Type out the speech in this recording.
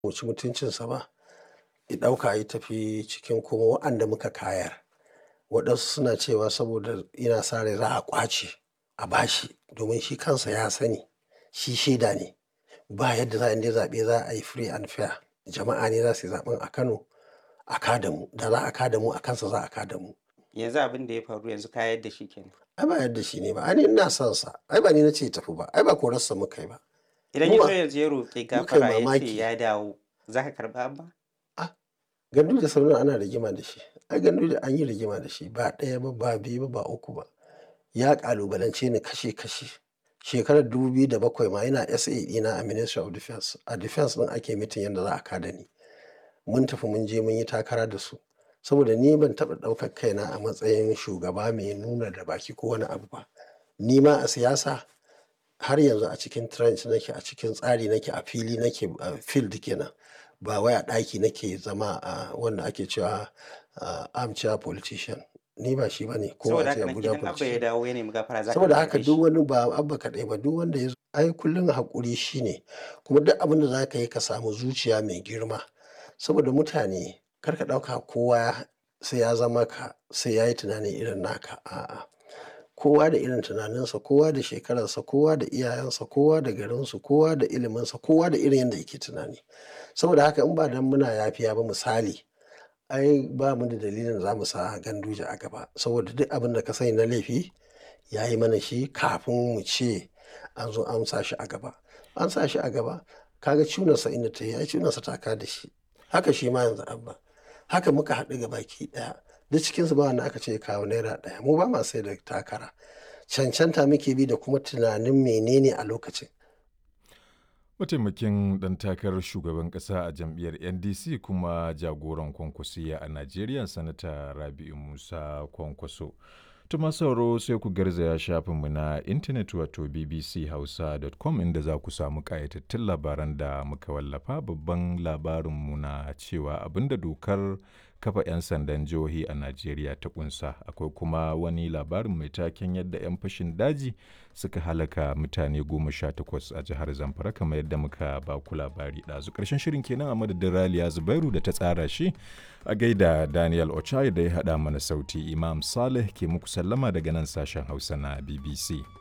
mu ci mutuncinsa ba ya ɗauka ya tafi cikin kuma wa'anda muka kayar. Waɗansu suna cewa saboda yana sa rai za a ƙwace a bashi domin shi kansa ya sani shi shaida ne. Ba yadda za a yi zaɓe za a yi free and fair. Jama'a ne za su yi zaɓen a Kano a kada mu. Da za a kada mu a kansa za a kada mu. Yanzu abin da ya faru yanzu ka yadda shi kenan. Ai ba yadda shi ne ba. Ai ni ina son sa. Ai ba ni na ce ya tafi ba. Ai ba korarsa muka yi ba. Idan Mu ya ba- zo yanzu ya roƙi muka yi gafara ya ce mamaki. ya dawo za ka karɓa Abba? Ganduje sau nawa ana rigima da shi. Ai Ganduje an yi rigima da shi ba ɗaya ba, ba biyu ba, ba uku ba. Ya ƙalubalance ni kashe kashe. Shekarar 2007 ma yana SA ɗina a Ministry of Defence. A Defence ɗin ake mitin yadda za a kada ni. Mun tafi mun je mun yi takara da su. Saboda ni ban taɓa ɗaukar kaina a matsayin shugaba mai nuna da baki ko wani abu ba. Ni ma a siyasa har yanzu a cikin trench nake, a cikin tsari nake, a fili nake, a field kenan. Ba wai a ɗaki nake zama a wanda ake cewa ah, armchair politician. Ni ba shi ba ne. Ko Saboda a ce haka nan Abuja idan Abba ya politician. dawo ya nemi gafara za ka Saboda karɓe haka shi. duk wani ba Abba kaɗai ba duk wanda ya zo. Ai kullum haƙuri shi ne. Kuma duk abin da za ka yi ka samu zuciya mai girma. Saboda mutane kar ka ɗauka kowa sai ya zama ka, sai ya yi tunani irin naka. A'a. Kowa da irin tunaninsa, kowa da shekararsa, kowa da iyayensa, kowa da garinsu, kowa da iliminsa, kowa da irin yadda yake tunani. Saboda haka in ba dan muna yafiya ba misali, ai ba mu da dalilin da za mu sa Ganduje a gaba. Saboda duk abin da ka sani na laifi ya yi mana shi kafin mu ce an zo an sa shi a gaba. An sa shi a gaba. Ka ga cunarsa inda ta yi, ai cunarsa ta ka da shi. Haka shi ma yanzu Abba. Haka muka haɗu gabaki ɗaya. Duk cikinsu ba wanda aka ce ya kawo naira ɗaya. Mu ba ma sai da takara. Cancanta muke bi da kuma tunanin menene a lokacin. Mataimakin ɗan takarar shugaban ƙasa a jam'iyyar NDC kuma jagoran kwankwasiya a Najeriya Sanata Rabi'u Musa Kwankwaso. Tuma sauro sai ku garzaya shafinmu na intanet wato bbchausa.com inda za ku samu ƙayatattun labaran da muka wallafa babban labarinmu na cewa abinda dokar kafa 'yan sandan jihohi a Najeriya ta kunsa akwai kuma wani labarin mai taken yadda 'yan fashin daji suka halaka mutane goma sha takwas a jihar Zamfara kamar yadda muka ba ku labari ɗazu ƙarshen shirin kenan a madadin Raliya Zubairu da ta tsara shi a gaida Daniel Ochai da ya haɗa mana sauti Imam Saleh ke muku sallama daga nan sashen Hausa na BBC.